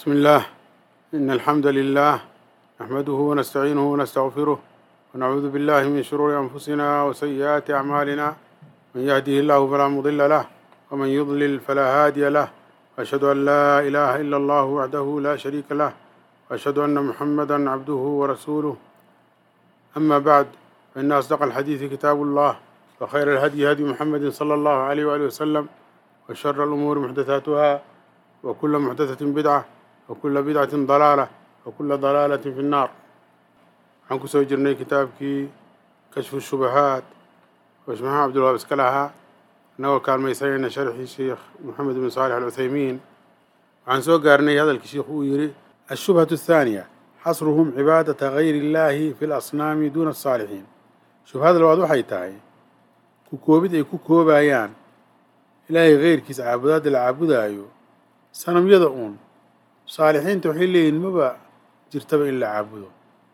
بسم الله إن الحمد لله نحمده ونستعينه ونستغفره ونعوذ بالله من شرور أنفسنا وسيئات أعمالنا من يهده الله فلا مضل له ومن يضلل فلا هادي له وأشهد أن لا إله إلا الله وحده لا شريك له وأشهد أن محمدا عبده ورسوله أما بعد فإن أصدق الحديث كتاب الله وخير الهدي هدي محمد صلى الله عليه وآله وسلم وشر الأمور محدثاتها وكل محدثة بدعة وكل بدعة ضلالة وكل ضلالة في النار waxaan ku soo jirnay kitaabkii kashfu shubahaat oo sheekh maxamed cabdulwahaab iska lahaa innagoo kaalmaysanayna sharxii sheekh moxamed ibn saalix alcuthaymiin waxaan soo gaarnay hadalkii sheikhu uu yidhi ashubhatu athaaniya xasruhum cibaadata gayri illaahi fi lasnaami duuna asaalixiin shubhada labaad waxay tahay ku koobid ay ku koobayaan ilaahay keyrkiisa caabudaadda la caabudaayo sanamyada uun saalixiinta waxay leeyihin maba jirtaba in la caabudo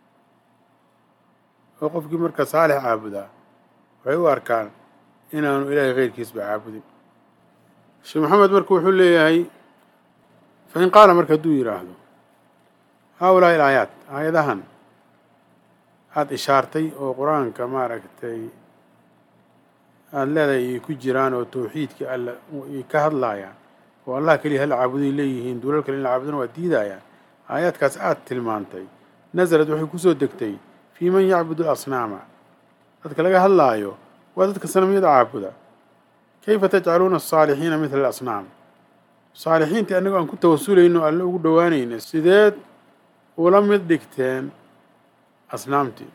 oo qofkii marka saalix caabudaa waxay u arkaan inaanu ilaahay keyrkiisba caabudin sheekh maxamed marka wuxuu leeyahay fa in qaala marka hadduu yidhaahdo haa ulaahi ilaayaat aayadahan aada ishaartay oo qur-aanka maaragtay aada leedahay ay ku jiraan oo tawxiidka alla ay ka hadlaayaan oo allah keliya hal caabuday leeyihiin duulal kale in la caabudana waa diidayaan aayaadkaas aada tilmaantay nasalad waxay kusoo degtay fii man yacbudu alasnaama dadka laga hadlaayo waa dadka sanamyada caabuda kayfa tajcaluuna asaalixiina midla alasnaam saalixiintii annagoo aan ku tawasulayno alle ugu dhowaanayna sideed ula mid dhigteen asnaamtii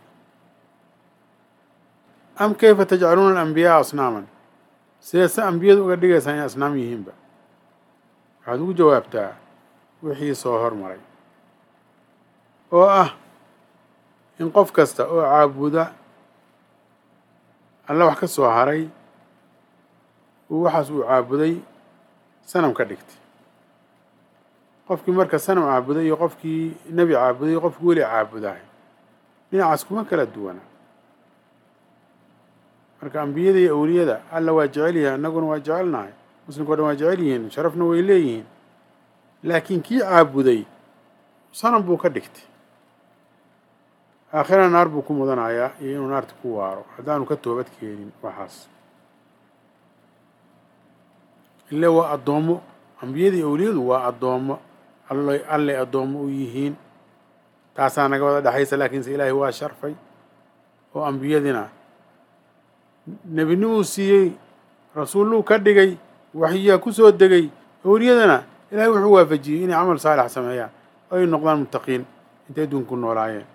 am kayfa tajcaluuna alambiyaaa asnaaman sideed se ambiyadu uga dhigaysaan inay asnaam yihiinba waxaad ugu jawaabtaa wixii soo hormaray oo ah in qof kasta oo caabuda alla wax ka soo haray uu waxaas uu caabuday sanam ka dhigtay qofkii marka sanam caabuday iyo qofkii nebi caabuday iyo qofkii weli caabudahay dhinacaas kuma kala duwana marka ambiyada iyo awliyada alla waa jecel yahay annaguna waa jecelnahay muslimka o dhan waa jecel yihiin sharafna way leeyihiin laakiin kii caabuday sanam buu ka dhigtay aakhirana naar buu ku mudanayaa iyo inuu naarta ku waaro haddaanu ka toobad keenin waxaas ile waa addoommo ambiyada iyo awliyadu waa addoommo all allay addoommo u yihiin taasaa naga wada dhexaysa laakiinse ilaahay waa sharfay oo ambiyadina nebinimuu siiyey rasuulluu ka dhigay waxyaa ku soo degay awliyadana ilaahay wuxuu waafajiyey inay camal saalix sameeyaan oo ay noqdaan muttaqiin intay adduunku noolaayeen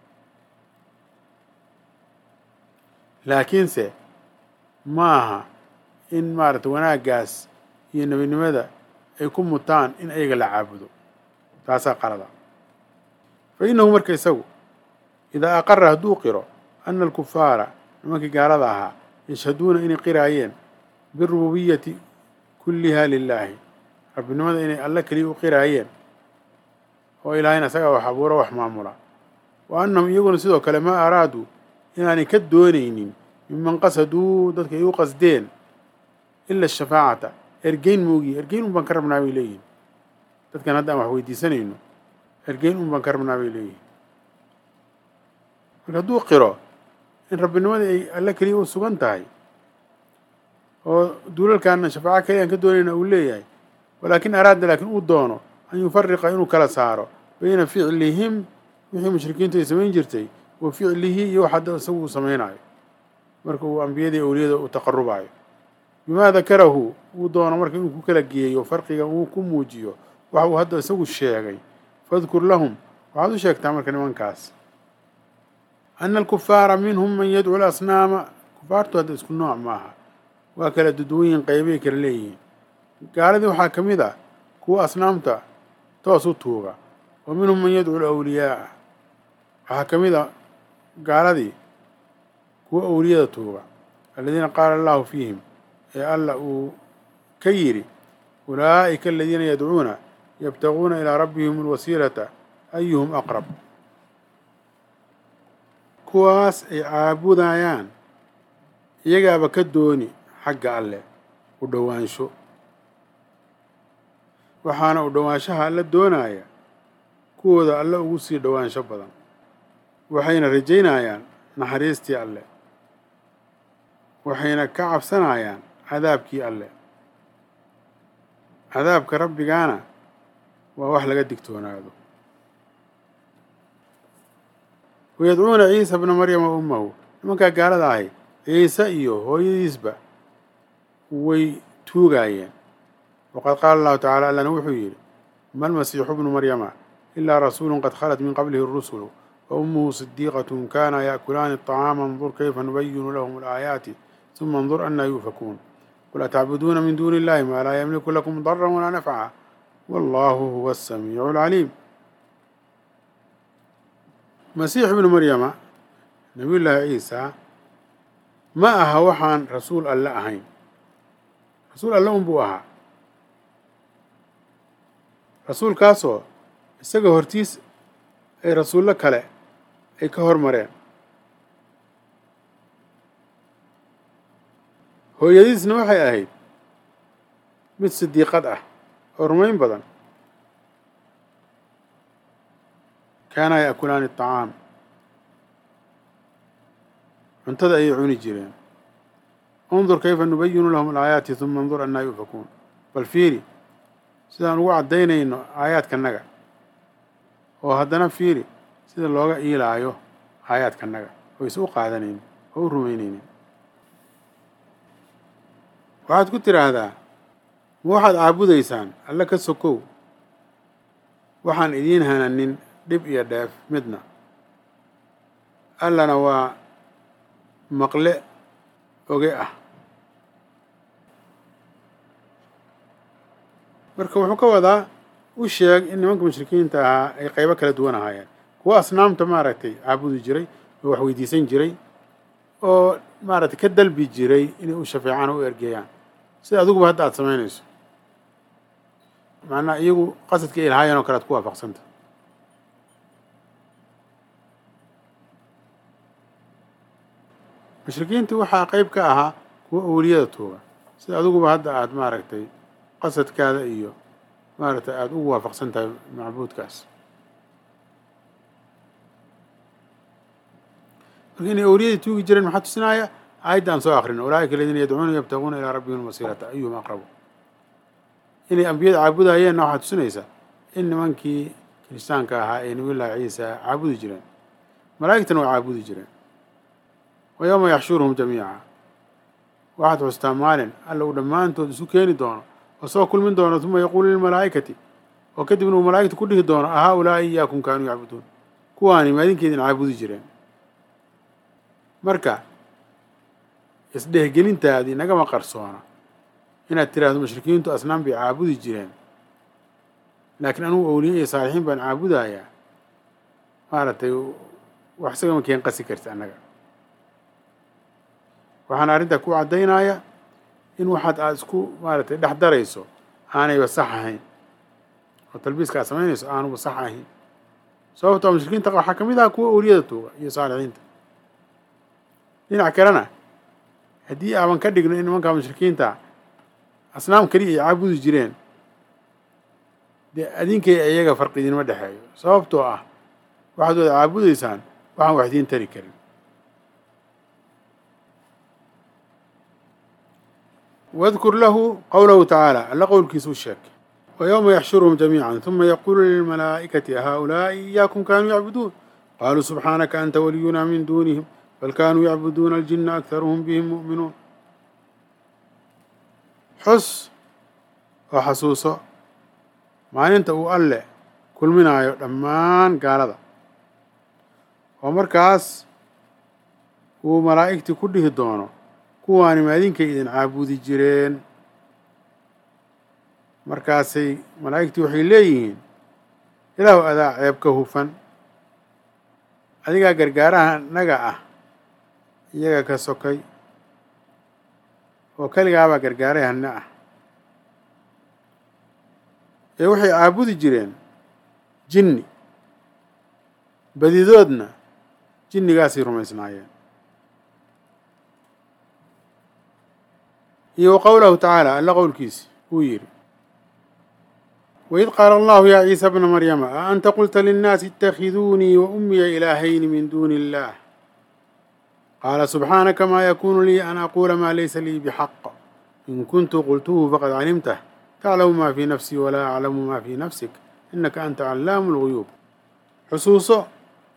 laakiinse ma aha in maaragtay wanaaggaas iyo nebinimada ay ku mutaan in ayaga la caabudo taasaa qalada fa innahu marka isagu idaa aqara hadduu qiro ana alkufaara nimankii gaalada ahaa yashhaduuna inay qiraayeen birububiyati kulliha lilaahi rabbinimada inay alle keliya u qiraayeen oo ilaahayna isagaa wax abuuro wax maamula wa annahum iyaguna sidoo kale maa araaduu inaanay ka doonaynin miman qasaduu dadka ay u qasdeen ila ashafaacata ergeyn moogiye ergeyn un baan ka rabnaa bay leeyihin dadkan hadda aan wax weydiisanayno ergeyn un baan ka rabnaa bay leeyihin marka hadduu qiro in rabbinimadii ay alle keliya u sugan tahay oo duulalkaana shafaaco keliya aan ka doonayna uu leeyahay walaakin araada laakiin uu doono an yufariqa inuu kala saaro bayna ficlihim wixii mushrikiintu ay samayn jirtay wa ficlihi iyo wax hadda isagu uu samaynayo marka uu ambiyadii awliyada u taqarubayo bimaa dakarahu uu doono marka inuu ku kala geeyo farqiga uu ku muujiyo waxa uu hadda isagu sheegay fadkur lahum waxaad u sheegtaa marka nimankaas ana alkufaara minhum man yadcu lasnaama kufaartu hadda isku nooc maaha waa kala duduwanyihin qaybay kala leeyihiin gaaladii waxaa ka mid ah kuwa asnaamta toos u tuuga wa minhum man yadcu lawliyaaa waxaa ka mid a gaaladii kuwa awliyada tuuga aladiina qaala allahu fiihim ee alla uu ka yidhi ulaa'ika aladiina yadcuuna yabtaguuna ilaa rabbihim alwasiilata ayuhum aqrab kuwaas ay caabudayaan iyagaaba ka dooni xagga alleh u dhowaansho waxaana u dhowaanshaha alla doonaya kuwooda alle ugu sii dhowaansho badan waxayna rajaynayaan naxariistii alle waxayna ka cabsanayaan cadaabkii alle cadaabka rabbigaana waa wax laga digtoonaado wayadcuuna ciisa bna maryama ummahu nimankaa gaalada ahi ciise iyo hooyadiisba way tuugaayeen waqad qaala allahu tacala allana wuxuu yidhi ma almasiixu bnu maryama ilaa rasuulu qad khalat min qablihi الrusulu wa ummuhu sidiiqatun kana yaأkulaani الطacaama انdur kayfa nubayinu lahum الaayaati ثuma انdur anaa yuufakuun qul atacbuduuna min duuni illahi maa laa yamliku lakum dara walaa nafca wallahu huwa الsamiicu اlcaliim masiix ibnu maryama nabiy llaahi ciisa ma aha waxaan rasuul alle ahayn rasuul alle un buu ahaa rasuulkaasoo isaga hortiis ay rasuullo kale ay ka hormareen hooyadiisna waxay ahayd mid sidiiqad ah oo rumayn badan kaanaa yaakulaani aطacaam cuntada ayay cuni jireen undur kayfa nubayinu lahum alaayaati huma انdur anaa yuufakuun bal fiiri sidaan ugu caddaynayno aayaadkanaga oo haddana fiiri sida looga iilaayo aayaadkanaga oo is u qaadanaynin oo u rumaynaynin waxaad ku tidhaahdaa ma waxaad caabudaysaan alle ka sokow waxaan idiin hananin dhib iyo dheef midna allana waa maqle oge ah marka wuxuu ka wadaa u sheeg in nimanka mushrikiinta ahaa ay qaybo kala duwan ahaayeen kuwa asnaamta maaragtay caabudi jiray oo wax weydiisan jiray oo maaragtay ka dalbi jiray inay u shafeecaan oo u ergeeyaan sida adiguba hadda aada samaynayso macnaa iyagu qasadka ay lahaayeen oo kale ad ku waafaqsanta mushrikiinta waxaa qeyb ka ahaa kuwa awliyada tuuga sida adiguba hadda aada maaragtay qasadkaada iyo maaragtay aada ugu waafaqsan tahay macbuudkaas marka inay awliyadii tuugi jireen maxaa tusinaya aayadda aan soo akrin ulaa'ika aladiina yadcuuna yabtaguuna ilaa rabbihim alwasiilata ayuhum aqrabu inay ambiyada caabudayeenna waxaa tusinaysaa in nimankii kiristaanka ahaa ee nabiyullaahi ciisa caabudi jireen malaa'igtana waa caabudi jireen wa yowma yaxshuruhum jamiica waxaad xustaa maalin alla uu dhammaantood isu keeni doono oo soo kulmin doono uma yaquulu lilmalaa'ikati oo kadibna uu malaa'igta ku dhihi doono ahaa ulaa'i iyaakum kaanuu yacbuduun kuwaani maadinkeedin caabudi jireen marka isdhehgelintaadii nagama qarsoona inaad tiraahdo mushrikiintu asnaam bay caabudi jireen laakiin anugu awliye iyo saalixiin baan caabudayaa maaragtay wax isagama keen qasi karta annaga waxaana arrintaa ku caddaynaya in waxaad aada isku maaragtay dhex darayso aanayba sax ahayn oo talbiiska aad samaynayso aanuba sax ahayn sababtoo mushrikiinta waxaa ka mid aha kuwa awliyada tuuga iyo saalixiinta dhinac kalena haddii aaban ka dhigno in nimankaa mushrikiinta asnaam keliya ay caabudi jireen dee adinkay iyaga farqi idinma dhexeeyo sababtoo ah waxaad wada caabudaysaan waxaan wax idiin tari karin wadkur lahu qowlahu tacaala alla qowlkiisa u sheeg wa yowma yaxshuruhum jamiica huma yaquulu lilmalaa'ikati ahaulaa'i iyaakum kaanuu yacbuduun qaaluu subxaanaka anta waliyunaa min duunihim bal kaanuu yacbuduuna aljinna akharuhum bihim mu'minuun xus oo xasuuso maalinta uu alle kulminaayo dhammaan gaalada oo markaas uu malaa'igtii ku dhihi doono kuwaani maadinkay idin caabudi jireen markaasay malaa'igtii waxay leeyihiin ilaahu adaa ceeb ka hufan adigaa gargaaraha naga ah iyaga ka sokay oo keligaabaa gargaaray hanne ah ee waxay caabudi jireen jinni badidoodna jinnigaasay rumaysnaayeen iyo wa qowlahu tacaala alla qowlkiisi uu yidhi وإذ قال الله يا عيسى ابن مريم أأنت قلت للناس اتخذوني وأمي إلهين من دون الله قال سبحانك ما يكون لي أن أقول ما ليس لي بحق إن كنت قلته فقد علمته تعلم ما في نفسي ولا أعلم ما في نفسك إنك أنت علام الغيوب xusuuso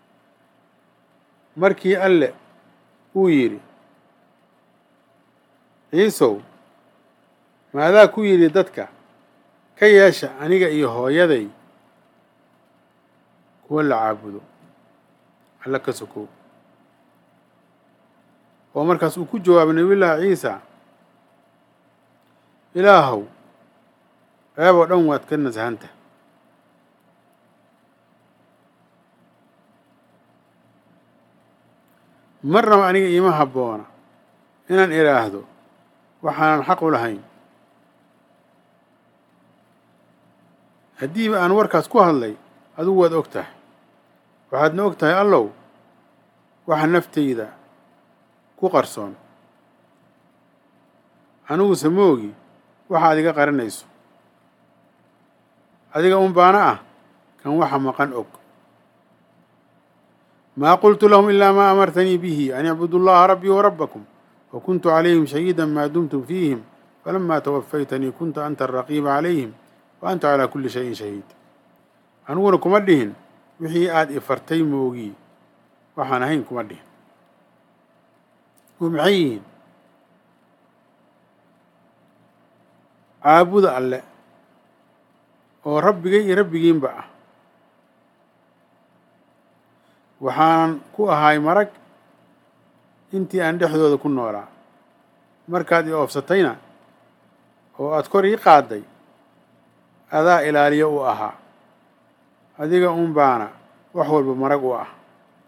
markii alle uu yidhi ciisow maadaa ku yidhi dadka ka yeesha aniga iyo hooyaday kuwa la caabudo alla ka sokow oo markaas uu ku jawaabay nabiyullaahi ciisa ilaahow ceeb oo dhan waad ka nasahanta marnaba aniga iima habboona inaan idhaahdo waxaanan xaq u lahayn haddiiba aan warkaas ku hadlay adigu waad og tahay waxaadna og tahay allow waxa naftayda ku qarsoon aniguse ma ogi waxa ad iga qarinayso adiga un baana ah kan waxa maqan og ما قلت لهم إلا ما أمرتني به أن اعبدوا الله ربي وربكم وكنت عليهم شهيدا ما دمتم فيهم فلما توفيتني كنت أنت الرقيب عليهم وأنت على كل شيء شهيد أنuguna kuma dhihin wixii aada ifartay moogii waxaan ahayn kuma dhihin oo maxay yihiin caabuda alle oo rabbigay iyo rabbigiinba ah waxaanan ku ahay marag intii aan dhexdooda ku noolaa markaad i oofsatayna oo aada kor ii qaadday adaa ilaaliyo u ahaa adiga un baana wax walba marag u ah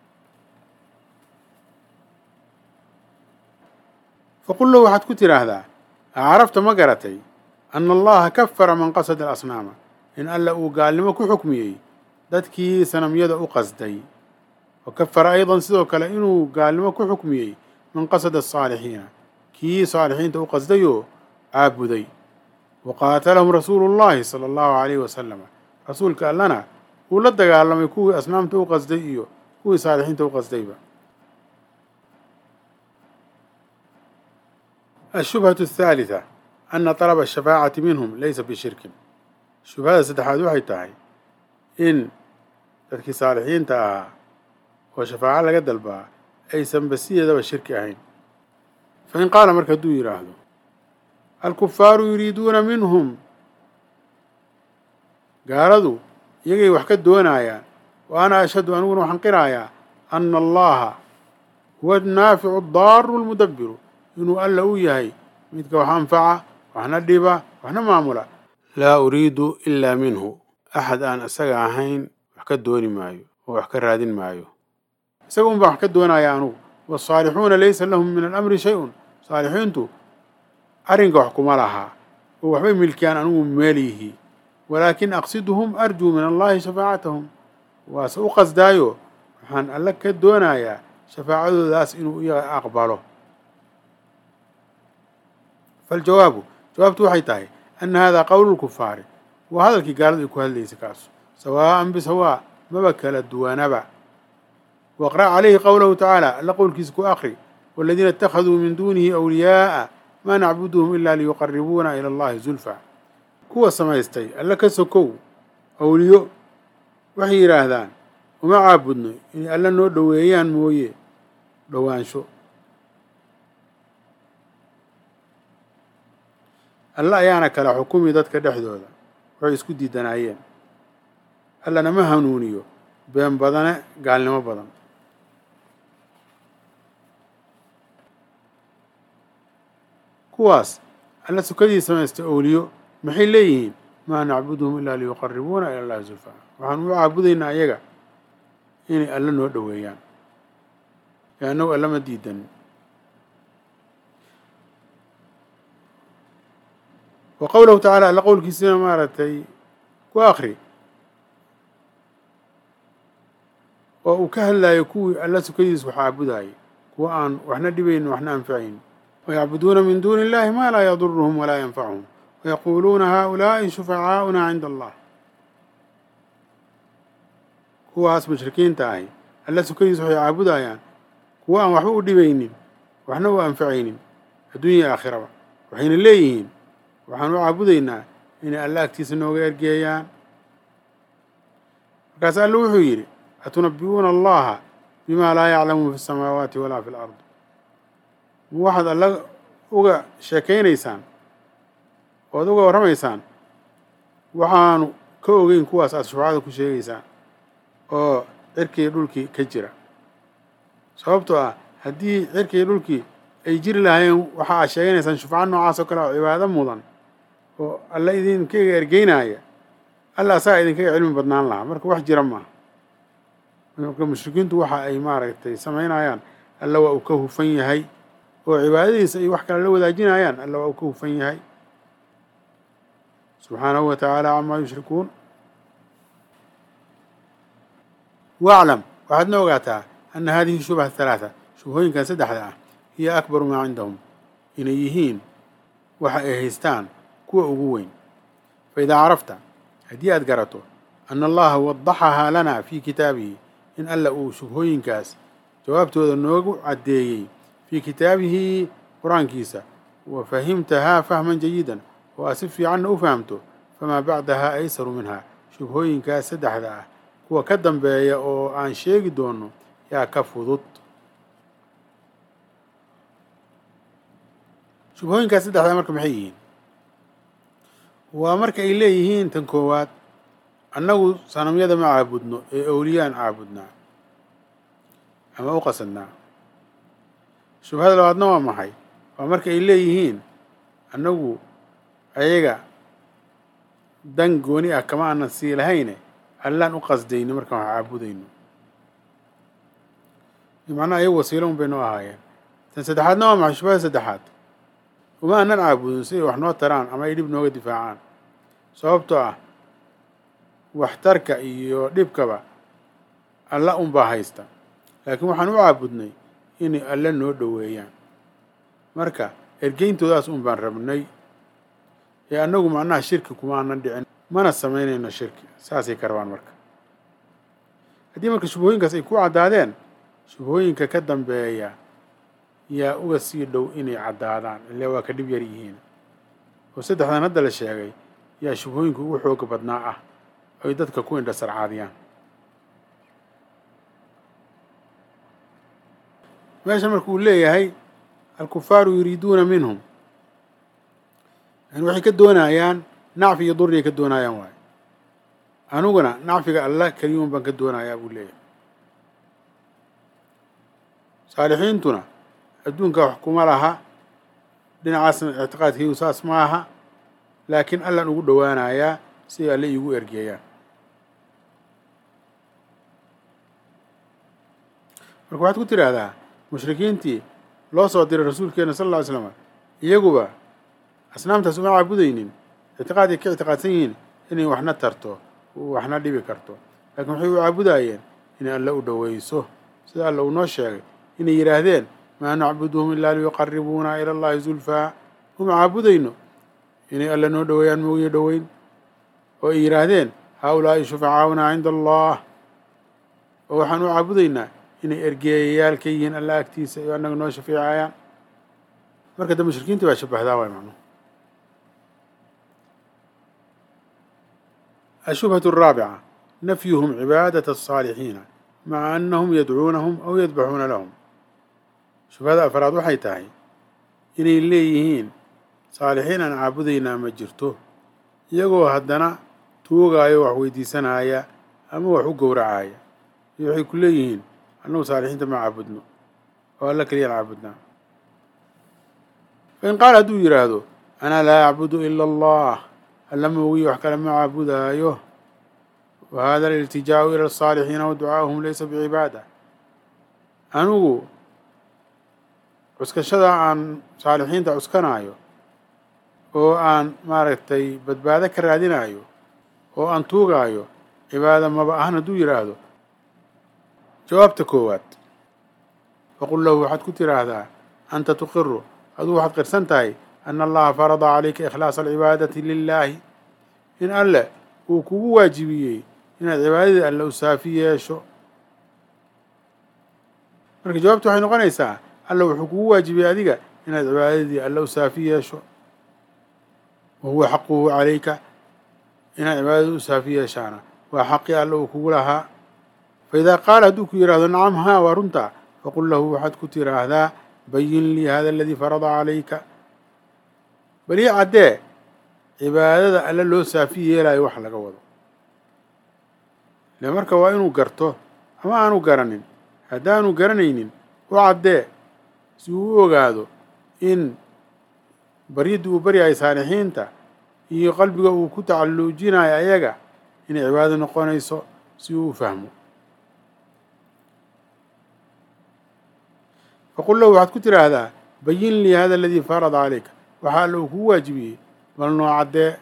faqul lahu waxaad ku tidhaahdaa acarafta ma garatay ana allaha kafara man qasada alasnaama in alla uu gaalnimo ku xukmiyey dadkii sanamyada u qasday wakafara aydan sidoo kale inuu gaalnimo ku xukmiyey man qasada asaalixiina kii saalixiinta u qasdayoo caabuday wa qaatalahum rasuulu llahi sala allahu calayhi wasalama rasuulka allana uu la dagaalamay kuwii asnaamta u qasday iyo kuwii saalixiinta u qasdayba ashubhatu athaalitha ana talaba ashafaacati minhum laysa bishirkin shubhada saddexaad waxay tahay in dadkii saalixiinta ahaa oo shafaaco laga dalbaa aysanba sideedaba shirki ahayn fa in qaala marka hadduu yidhaahdo alkufaaru yuriiduuna minhum gaaladu iyagay wax ka doonayaan wa ana ashhadu aniguna waxaan qiraayaa ana allaha huwa annaaficu addaaru almudabbiru inuu alla u yahay midka wax anfaca waxna dhiba waxna maamula laa uriidu ilaa minhu axad aan isaga ahayn wax ka dooni maayo oo wax ka raadin maayo isaga un baan wax ka doonaya anugu waasaalixuuna laysa lahum min alamri shay-un saalixiintu arrinka wax kuma lahaa oo waxbay milkiyaan anigu meel yihi walaakin aqsiduhum arjuu min allahi shafaacatahum waase u qasdaayo waxaan alle ka doonayaa shafaacadoodaas inuu iyaga aqbalo faljawaabu jawaabtu waxay tahay ana hada qowlu lkufaari waa hadalkii gaaladu ay ku hadlaysa kaasu sawaa'an bisawaa maba kala duwanaba waqra' calayhi qowlahu tacaala alla qowlkiisa ku akri waladiina اtakhaduu min duunihi awliyaa'a maa nacbuduhum ila liyuqaribuuna ila allahi zulfa kuwa samaystay alle ka sokow awliyo waxay yidhaahdaan uma caabudno inay alle noo dhoweeyaan mooye dhowaansho alle ayaana kala xukumi dadka dhexdooda waxay isku diidanaayeen allana ma hanuuniyo been badane gaalnimo badan kuwaas alla sukadii samaystay owliyo maxay leeyihiin maa nacbuduhum ilaa liyuqaribuuna ila allahi zulfa waxaan u caabudaynaa ayaga inay alle noo dhoweeyaan ee annagu alle ma diidan wa qowlahu tacaala alla qowlkiisina maaragtay ku akri oo uu ka hadlaayo kuwii alla sukadiis wax caabudaayay kuwa aan waxna dhibayn waxna anfacayn wayacbuduuna min duuni illahi maa laa yaduruhum walaa yanfacuhum wayaquuluuna haaulaa'i shufacaa'una cinda allah kuwaas mushrikiinta ahi alla sukadiisa waxay caabudayaan kuwa aan waxba u dhibaynin waxna u anfacaynin adduunya aakhiraba waxayna leeyihiin waxaan u caabudaynaa inay alla agtiisa nooga ergeeyaan markaas alla wuxuu yidhi atunabbi'uuna allaha bimaa laa yaclamu fi samaawaati walaa fi lard ma waxaad alla uga sheekaynaysaan oad uga warramaysaan waxaanu ka ogeyn kuwaas aad shufacada ku sheegaysaan oo cirkii dhulkii ka jira sababtoo ah haddii cirkii dhulkii ay jiri lahaayeen waxa aad sheeganaysaan shufco noocaas oo kale oo cibaado mudan oo alla idinkaga ergeynaya alla asagaa idinkaga cilmi badnaan lahaa marka wax jira maaha marka mushrikiintu waxa ay maaragtay samaynayaan alla waa uu ka hufan yahay oo cibaadadiisa ay wax kale la wadaajinayaan alla waa uu ka hufan yahay subxaanahu wa tacaala camaa yushrikuun waclam waxaadna ogaataa ana hadihi shubha halaatha shubhooyinkan saddexda ah hiyo akbaru maa cindahum inay yihiin waxa ay haystaan kuwa ugu weyn fa idaa carafta haddii aad garato ana allaha wadaxahaa lana fii kitaabihi in alla uu shubhooyinkaas jawaabtooda noogu caddeeyey fii kitaabihi qur-aankiisa wa fahimtahaa fahman jayidan oo aad si fiicanna u fahamto famaa bacdahaa aysaru minhaa shubhooyinkaas saddexda ah kuwa ka dambeeya oo aan sheegi doono yaa ka fudud shubhooyinkaas saddexdaa marka maxay yihiin waa marka ay leeyihiin tan koowaad annagu sanamyada ma caabudno ee awliyaan caabudnaa ama u qasadnaa shubhada labaadna waa maxay waa marka ay leeyihiin annagu ayaga dan gooni ah kama aanan sii lahayne allaan u qasdayno markaan wax caabudayno macnaha ayagu wasiilo un bay noo ahaayeen tan saddexaadna waa maxay shubhada saddexaad uma aanan caabudin si ay wax noo taraan ama ay dhib nooga difaacaan sababtoo ah waxtarka iyo dhibkaba alla unbaa haysta laakiin waxaan u caabudnay inay alle noo dhoweeyaan marka ergeyntoodaas un baan rabnay ee annagu macnaha shirki kuma aanan dhicin mana samaynayno shirki saasay ka rabaan marka haddii marka shubhooyinkaas ay ku caddaadeen shubhooyinka ka dambeeya yaa uga sii dhow inay caddaadaan ile waa ka dhib yar yihiin oo saddexdan hadda la sheegay yaa shubhooyinka ugu xooga badnaa ah ay dadka ku indhasarcaadiyaan meesha marka uu leeyahay alkufaaru yuriiduuna minhum yani waxay ka doonayaan nacfi iyo durriyay ka doonayaan waayo aniguna nacfiga alla keliyuun baan ka doonayaa buu leeyahay saalixiintuna adduunka wax kuma laha dhinacaasna ictiqaadkaygu saas ma aha laakiin allaan ugu dhowaanayaa si ay alle iigu ergeeyaan marka waxaad ku tidhaahdaa mushrikiintii loo soo diray rasuulkeena sal alla ly slam iyaguba asnaamtaas uma caabudaynin ictiqaaday ka ictiqaadsan yihiin inay waxna tarto waxna dhibi karto laakiin waxay u caabudayeen inay alle u dhoweyso sida alle uu noo sheegay inay yidhaahdeen maa nacbuduhum ilaa liyuqaribuuna ila allahi zulfaa uma caabudayno inay alle noo dhoweeyaan moogiyo dhoweyn oo ay yidhaahdeen haa ulaa'i shufacaa'una cinda allah oo waxaan u caabudaynaa inay ergeeyayaal ka yihiin alla agtiisa iyo annaga noo shafeecayaan marka da mushrikiinta baa shabahdaa waay macnuhu ashubhatu araabica nafyuhum cibaadata aلصaalixiina maca annahum yadcuunahum aw yadbaxuuna lahum shubhada afraad waxay tahay inay leeyihiin saalixiin aan caabudaynaa ma jirto iyagoo haddana tuugaayo wax weydiisanaya ama wax u gowracaya iyo waxay ku leeyihiin annagu saalixiinta ma caabudno oo alla keliyaan caabudnaa fain qaala hadduu yidhaahdo anaa laa acbudu ila allah alla moogiyo wax kale ma caabudaayo wa hada aliltijaa'u ila asaalixiina wa ducaa'uhum laysa bicibaada anigu cuskashada aan saalixiinta cuskanaayo oo aan maaragtay badbaado ka raadinayo oo aan tuugaayo cibaada maba ahan hadduu yidhaahdo jawaabta koowaad faqul lahu waxaad ku tidhaahdaa anta tuqiru aduu waxaad qirsan tahay ana allaha farada calayka ikhlaasa alcibaadati lilaahi in alle uu kugu waajibiyey inaad cibaadadii alle u saafi yeesho marka jawaabtu waxay noqonaysaa alla wuxuu kugu waajibiyey adiga inaad cibaadadii alle u saafi yeesho wa huwa xaquhu calayka inaad cibaadadii u saafi yeeshaana waa xaqii alle uu kugu lahaa fa idaa qaala hadduu ku yidhaahdo nacam haa waa runtaa faqul lahu waxaad ku tiraahdaa bayin lii hada aladii farada calayka bal ii caddee cibaadada alle loo saafi yeelayo wax laga wado ile marka waa inuu garto ama aanu garanin haddaanu garanaynin u caddee si uu u ogaado in baryadii uu baryahay saalixiinta iyo qalbiga uu ku tacalluujinayo ayaga inay cibaado noqonayso si uu u fahmo faqul lahu waxaad ku tiraahdaa bayin lii hada aladii farada calayka waxaa alla uu kugu waajibiyey bal noo caddee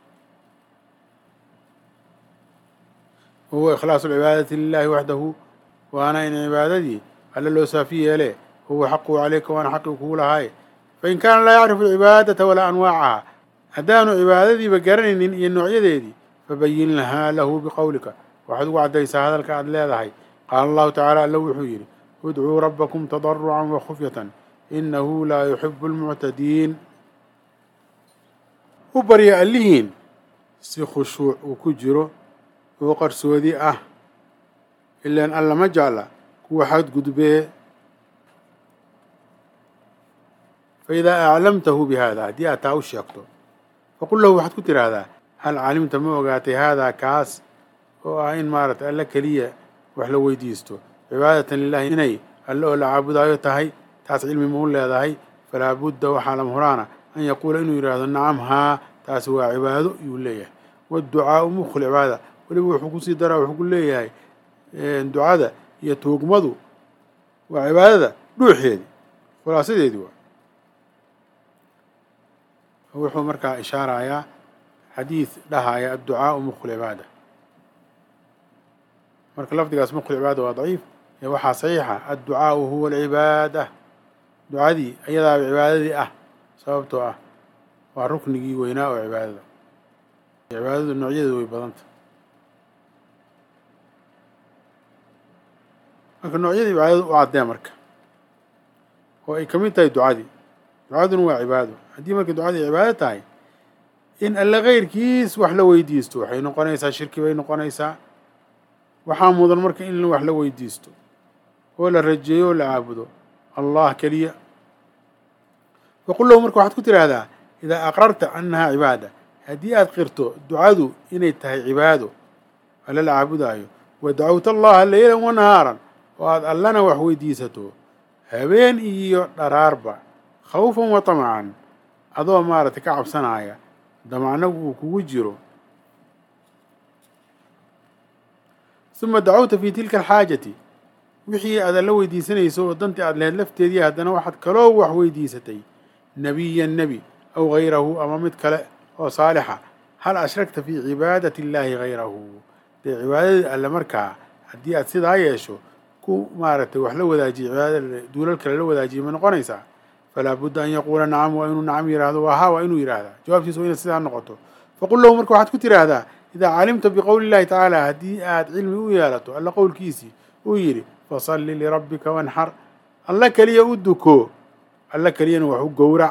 wahuwa ikhlaasu alcibaadati lilahi waxdahu waana in cibaadadii alle loo saafi yeelee huwa xaquhu calayka waana xaqii kugu lahaaye fain kaana laa yacrifu alcibaadata walaa anwaacaha haddaanu cibaadadiiba garanaynin iyo noocyadeedii fabayin lahaa lahu biqowlika waxaad ugu caddaysaa hadalka aad leedahay qaala allahu tacaala alla wuxuu yidhi udcuu rabbakum tadarucan wa khufyatan inahu laa yuxibu almuctadiin u barya allihiin si khushuuc uu ku jiro oo qarsoodi ah ilaan alla ma jecla kuwa xadgudbee fa idaa aclamtahu bi haada haddii aad taa u sheegto faqul lahu waxaad ku tiraahdaa hal calimta ma ogaatay haadaa kaas oo ah in maaragtay alle keliya wax la weydiisto cibaadatan lilahi inay alle oo la caabudaayo tahay taas cilmi ma u leedahay falaa budda waxaa lama huraana an yaquula inuu yidhaahdo nacam haa taasi waa cibaado yuu leeyahay waadducaau mukhu lcibaada weliba wuxuu kusii daraa wuxuu ku leeyahay ducada iyo tuugmadu waa cibaadada dhuuxeedii khulaasadeedii waa wuxuu markaa ishaarayaa xadiid dhahaya adducaau mukhu lcibaada marka lafdigaas mukhu lcibaada waa daciif ee waxaa saxiixa adducaau huwa alcibaada ducadii ayadaaba cibaadadii ah sababtoo ah waa ruknigii weynaa oo cibaadada cibaadadu noocyadeedu way badanta marka noocyadii cibaadada u caddee marka oo ay ka mid tahay ducadii ducaduna waa cibaado haddii marka ducadii cibaado tahay in alle keyrkiis wax la weydiisto waxay noqonaysaa shirki bay noqonaysaa waxaa mudan marka in wax la weydiisto oo la rajeeyo oo la caabudo allah keliya faqul lahu marka waxaad ku tiraahdaa idaa aqrarta annahaa cibaada haddii aad qirto ducadu inay tahay cibaado alle la caabudaayo wa dacawta allaha leylan wa nahaaran oo aad allana wax weydiisato habeen iyo dharaarba khawfan wa tamacan adoo maaragtay ka cabsanaya damacnagu uu kugu jiro suma dacawta fii tilka alxaajati wixii aad alla weydiisanayso oo dantii aad lahayd lafteedii haddana waxaad kaloo wax weydiisatay nebiyan nebi aw hayrahu ama mid kale oo saalixa hal ashragta fii cibaadati illaahi hayrahu dee cibaadadii alle markaa haddii aad sidaa yeesho ku maaragtay wax la wadaajiye cibaadada duulal kale la wadaajiye ma noqonaysaa falaa budda an yaquula nacam waa inuu nacam yidhaahdo waa haa waa inuu yidhaahdaa jawaabtiisa waa inay sidaa noqoto faqul lahu marka waxaad ku tiraahdaa idaa calimta biqowli illahi tacaala haddii aad cilmi u yeelato alla qowlkiisii uu yidhi fasalli lirabbika wanxar alla keliya u duko alla keliyana wax u gowrac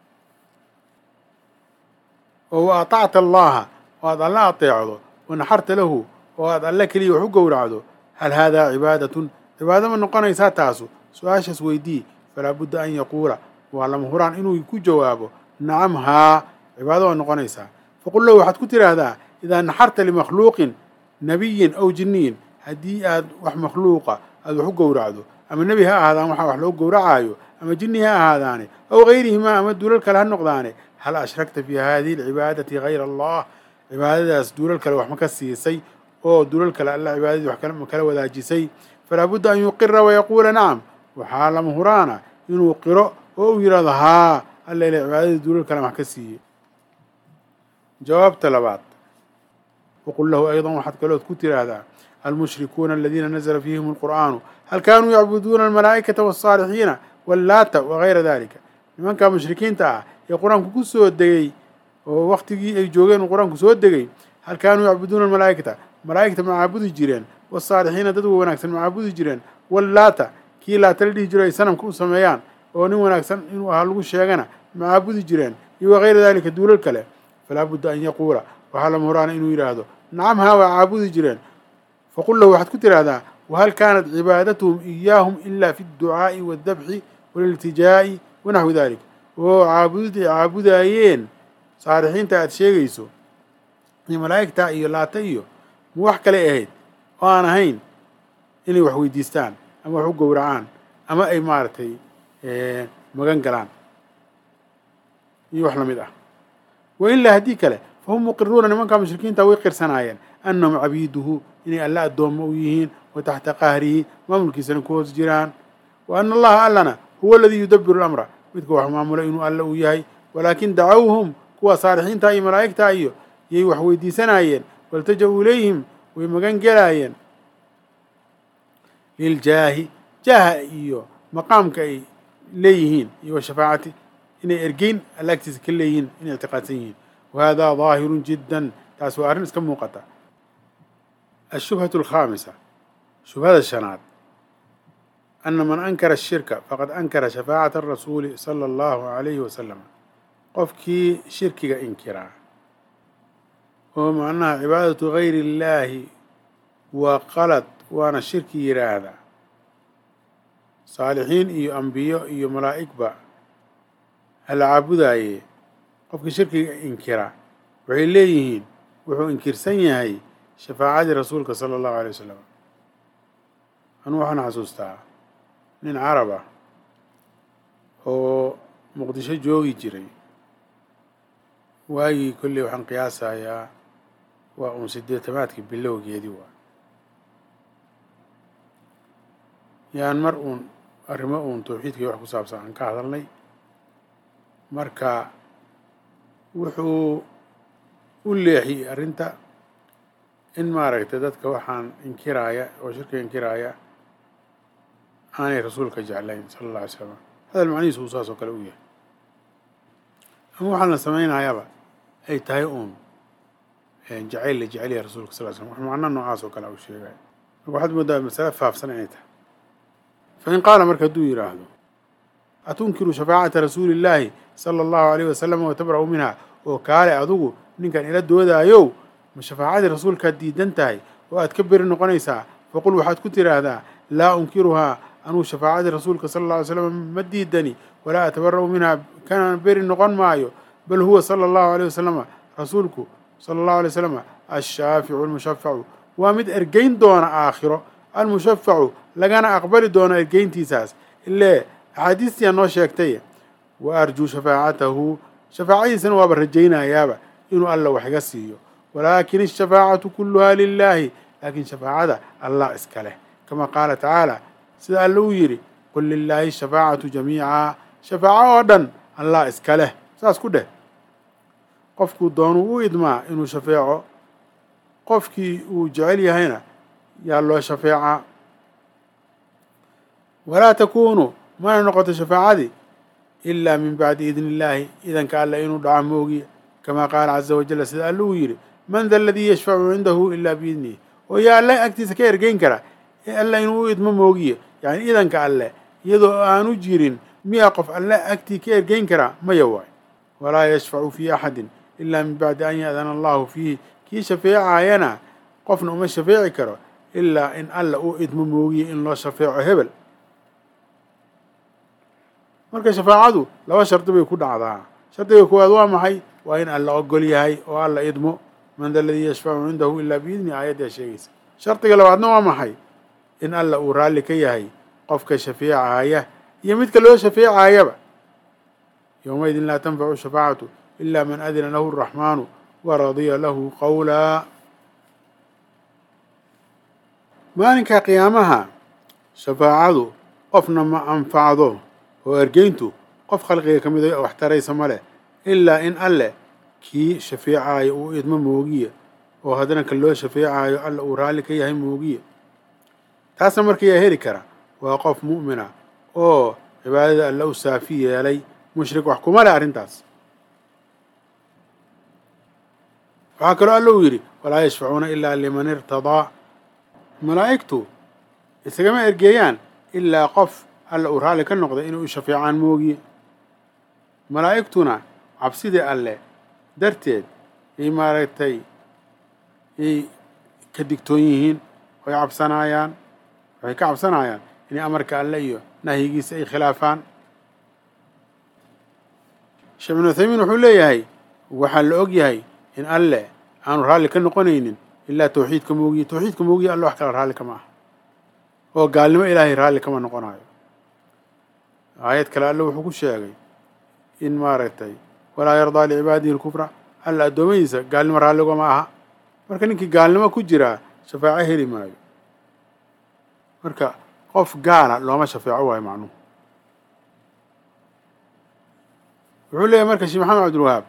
oo wa atacta allaha oo aad alla ateecdo wanaxarta lahu oo aad alla keliya wax u gowracdo hal haadaa cibaadatun cibaado ma noqonaysaa taasu su-aashaas weydii falaa budda an yaquula waa lama huraan inuu ku jawaabo nacam haa cibaado waa noqonaysaa faqul lahu waxaad ku tiraahdaa idaa naxarta limakhluuqin nabiyin aw jinniyin haddii aad wax makhluuqa aad wax u gowracdo ama nebi ha ahaadaan waxaa wax loo gowracaayo ama jinni ha ahaadaane aw gayrihimaa ama duulal kale ha noqdaane hal ashragta fii hadihi alcibaadati hayra allah cibaadadaas duulal kale wax ma ka siisay oo duulal kale alla cibaadadii wax ma kala wadaajisay falaa budda an yuqira wayaquula nacam waxaa lama huraana inuu qiro oo uu yidhahdo haa alla ila cibaadadii duulal kale wax ka siiyey jawaabta labaad waqul lahu ayضa waxaad kalood ku tiraahdaa almushrikuuna aladiina nazla fiihim اlqur'aanu hal kaanuu yacbuduuna almalaa'ikata wالsaalixiina wallaata wagayra dalika nimankaa mushrikiinta ah ee qur-aanku ku soo degey oo waktigii ay joogeen uu qur-aanku soo degay hal kaanuu yacbuduuna almalaa'ikata malaa'igta ma caabudi jireen wasaalixiina dad wanaagsan ma caabudi jireen wallaata kii laata la dhihi jiro ay sanamka u sameeyaan oo nin wanaagsan inuu ahaa lagu sheegana ma caabudi jireen iyo wakayra daalika duulal kale falaa budda an yaquula waxaa lama horaana inuu yidhaahdo nacam haa waa caabudi jireen faqul lahu waxaad ku tidhaahdaa wahal kaanat cibaadatuhum iyaahum ila fi adducaa'i waaldabxi waliltijaa'i wanaxwi dalik oo caabudi caabudaayeen saalixiinta aada sheegayso iyo malaa'igta iyo laata iyo ma wax kale ahayd oo aan ahayn inay wax weydiistaan ama wax u gowracaan ama ay maaragtay magan galaan iyo wax lamid ah wa ilaa haddii kale fahum muqiruuna nimankaa mushrikiinta way qirsanaayeen annahum cabiiduhu inay alla addoommo u yihiin wa taxta qahrihi maamulkiisana ku hoos jiraan wa ana allaha allana huwa aladii yudabiru lamra midka wax maamula inuu alla uu yahay walaakin dacawhum kuwa saalixiinta iyo malaa'igta iyo yay wax weydiisanaayeen waltaja-uu ilayhim way magan gelaayeen liljaahi jaaha iyo maqaamka ay leeyihiin iyo washafaacati inay ergeyn alla agtiisa ka leeyihiin inay ictiqaadsan yihiin wahada daahirun jiddan taas waa arrin iska muuqata ashubhatu alkhaamisa shubhada shanaad ana man ankara ashirka faqad ankara shafaacata arasuuli sala allahu calayhi wasalam qofkii shirkiga inkiraa oo macnaha cibaadatu gayri illaahi waa qalad waana shirki yidhaahda saalixiin iyo ambiyo iyo malaa'igba hala caabudaaye qofkii shirkiga inkira waxay leeyihiin wuxuu inkirsan yahay shafaacadii rasuulka sala allahu alay wasalam anuu waxaan xasuustaa nin carab ah oo muqdisho joogi jiray waagii kolley waxaan qiyaasayaa waa uun sideetamaadkii bilowgeedii waa yaan mar uun arrimo uun tawxiidkii wax ku saabsan aan ka hadalnay marka wuxuu u leexiyey arrinta in maaragtay dadka waxaan inkiraaya oo shirka inkiraaya aanay rasuulka jeclayn sala alla alay slam hadal macnihiisu uu saas oo kale u yahay ama waxaan la samaynayaaba ay tahay uun jacayl la jecel yahay rasuulka sal ly slam wax macno noocaas oo kale uu sheegay marka waxaad moodaa masale faafsan inay tahay fa in qaala marka hadduu yidhaahdo atunkiru shafaacata rasuuli illaahi sala allahu alayh wasalam watabra'u minha oo kaale adugu ninkan ila doodaayow ma shafaacadii rasuulkaad diidan tahay oo aad ka beri noqonaysaa faqul waxaad ku tidhaahdaa laa unkiruhaa anuu shafaacadii rasuulka sala alla alay slam ma diidani walaa atabara'u minha kana beri noqon maayo bal huwa sala allahu alayh wasalama rasuulku sala allahu alay wasalam ashaaficu almushafacu waa mid ergeyn doona aakhiro almushafacu lagana aqbali doono ergeyntiisaas ilee axaadiistiyaa noo sheegtay wa arjuu shafaacatahu shafaacadiisana waaba rajaynayaaba inuu alla wax iga siiyo walaakin ashafaacatu kulluhaa lilaahi laakiin shafaacada allah iska leh kama qaala tacaala sida alla uu yidhi qul lilaahi shafaacatu jamiica shafaaco oo dhan allah iska leh saas ku dheh qofkuu doonuu u idmaa inuu shafeeco qofkii uu jecel yahayna yaa loo shafeecaa walaa takuunu mana noqoto shafaacadii ilaa min bacdi idni illaahi idanka alla inuu dhaco moogiya kamaa qaala caza wajalla sida alla uu yidhi man da aladii yashfacu cindahu ilaa biidnihi oo yaa alle agtiisa ka ergeyn kara ee alla inuu u idmo moogiya yacni idanka alle iyadoo aanu jirin miyaa qof alle agtii ka ergeyn karaa maya waay walaa yashfacu fii axadin ilaa min bacdi an ya'dana allahu fiihi kii shafeecaayana qofna uma shafeeci karo ilaa in alla uu idmo moogiya in loo shafeeco hebel marka shafaacadu laba shardi bay ku dhacdaa shardiga koowaad waa maxay waa in alla ogol yahay oo alla idmo man da aladii yashfacu cindahu ilaa biidni aayaddaa sheegaysa shardiga labaadna waa maxay in alla uu raalli ka yahay qofka shafeecaaya iyo midka loo shafeecaayaba yowmaydin laa tanfacu shafaacatu ila man adina lahu araxmaanu waradiya lahu qawlaa maalinka qiyaamaha shafaacadu qofna ma anfacdo oo ergeyntu qof khalqiga ka mid a wax taraysa ma leh ilaa in alleh kii shafeecaayo uu idmo moogiya oo haddana ka loo shafeecaayo alla uu raalli ka yahay moogiya taasna markayaa heli kara waa qof mu'mina oo cibaadada alla u saafi yeelay mushrik wax kuma leh arrintaas waxaa kaloo alla uu yidhi walaa yashfacuuna ilaa liman irtadaa malaa'igtu isagama ergeeyaan ilaa qof alla uu raalli ka noqday inay u shafeecaan moogiye malaa'igtuna cabsidii alle darteed ay maaragtay ay ka digtoon yihiin way cabsanaayaan waxay ka cabsanayaan inay amarka alle iyo nahyigiisa ay khilaafaan sheekh ibnu uthaymiin wuxuu leeyahay waxaa la og yahay in alle aanu raalli ka noqonaynin ilaa tawxiidka moogiye tawxiidka moogiye alle wax kale raalli kama aha oo gaalnimo ilaahay raalli kama noqonayo aayad kale alle wuxuu ku sheegay in maaragtay walaa yardaa licibaadihi lkufra alla addoommadiisa gaalnimo raalligama aha marka ninkii gaalnimo ku jiraa shafaaco heli maayo marka qof gaala looma shafeeco waayo macnuhu wuxuu leeyahay marka sheekh maxamed cabdilwahaab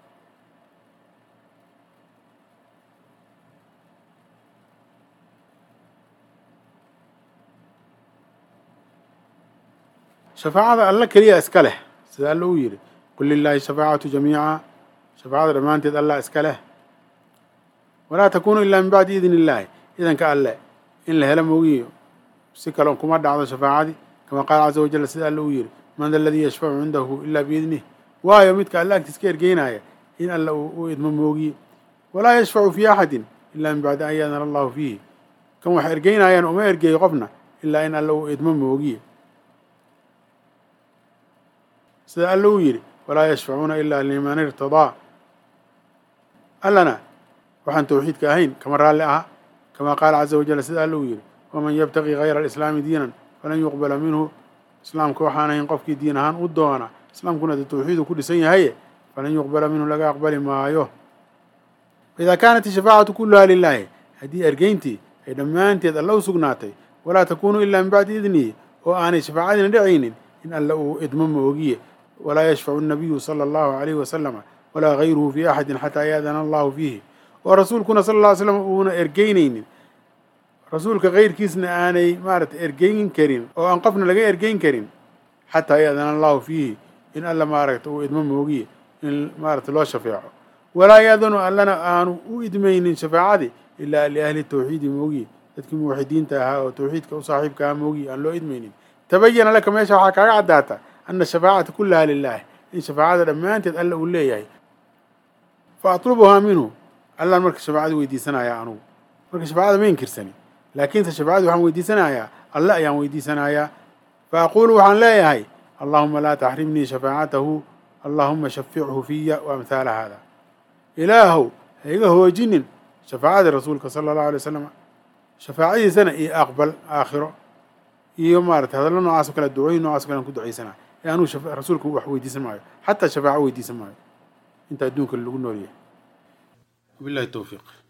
shafaacada alla keliya iska leh sida alla uu yidhi qul lilaahi shafaacatu jamiica shafaacada dhammaanteed allah iska leh walaa takuunu ilaa min bacdi idni illaahi idanka alle in la helo moogiyo si kale kuma dhacdo shafaacadii kama qaala caza wajal sida alle uu yidhi man da aladii yashfacu cindahu ilaa biidnih waayo midka alle agtiis ka ergeynaya in alle u idmo moogiye walaa yashfacu fii axadin ilaa min bacdi an yaadana allahu fiihi kan wax ergeynayaan uma ergeeyo qofna ilaa in alle uu idmo moogiye sida alle uu yidhi walaa yashfacuuna ilaa liman irtadaa allana waxaan tawxiidka ahayn kama raalli aha kama qaala caza wajal sida alle uu yidhi waman yabtaqi gayra alislaami diinan falan yuqbala minhu islaamka waxaan ahayn qofkii diin ahaan u doona islaamkuna dee tawxiidu ku dhisan yahaye falan yuqbala minhu laga aqbali maayo faidaa kaanat ishafaacatu kulluhaa lilaahi haddii ergeyntii ay dhammaanteed alle u sugnaatay walaa takuunu ilaa min bacdi idnihi oo aanay shafaacadina dhacaynin in alle uu idmo moogiye walaa yashfacu الnabiyu salى allahu alayhi wasalama walaa gayruhu fi axadin xataa yaadana allahu fiihi oo rasuulkuna sal lla ly slam uuna ergeynaynin rasuulka kayrkiisna aanay maaragtay ergeyn karin oo aan qofna laga ergeyn karin xataa yaadana allahu fiihi in alla maaragta uu idmo moogiye in maaragta loo shafeeco walaa yaadanu allana aanu u idmaynin shafaacadii ilaa liahli tawxiidi moogiye dadkii muwaxidiinta ahaa oo tawxiidka u saaxiibka ahaa moogiye aan loo idmaynin tabayana laka meesha waxaa kaaga caddaata ana shafaacata kullaha lilaah in shafaacada dhammaanteed alla uu leeyahay fa atlubuhaa minhu allaan marka shafaacada weydiisanayaa anugu marka shafaacada ma inkirsani laakiinse shafaacada waxaan weydiisanayaa alle ayaan weydiisanayaa fa aquulu waxaan leeyahay allahuma laa taxrimnii shafaacatahu allahuma shafichu fiya wa amhaala hada ilaahow ha iga hoojinin shafaacadii rasuulka sala allahu alay wasalam shafaacadiisana iyo aqbal aakhiro iyo maarata hadallo noocaas o kale ducooyin nocaas o kale aan ku ducaysana ee anuu rasuulka wax weydiisan maayo xataa shafaaco weydiisan maayo inta adduunka lagu nool yahay wabillahi towfiiq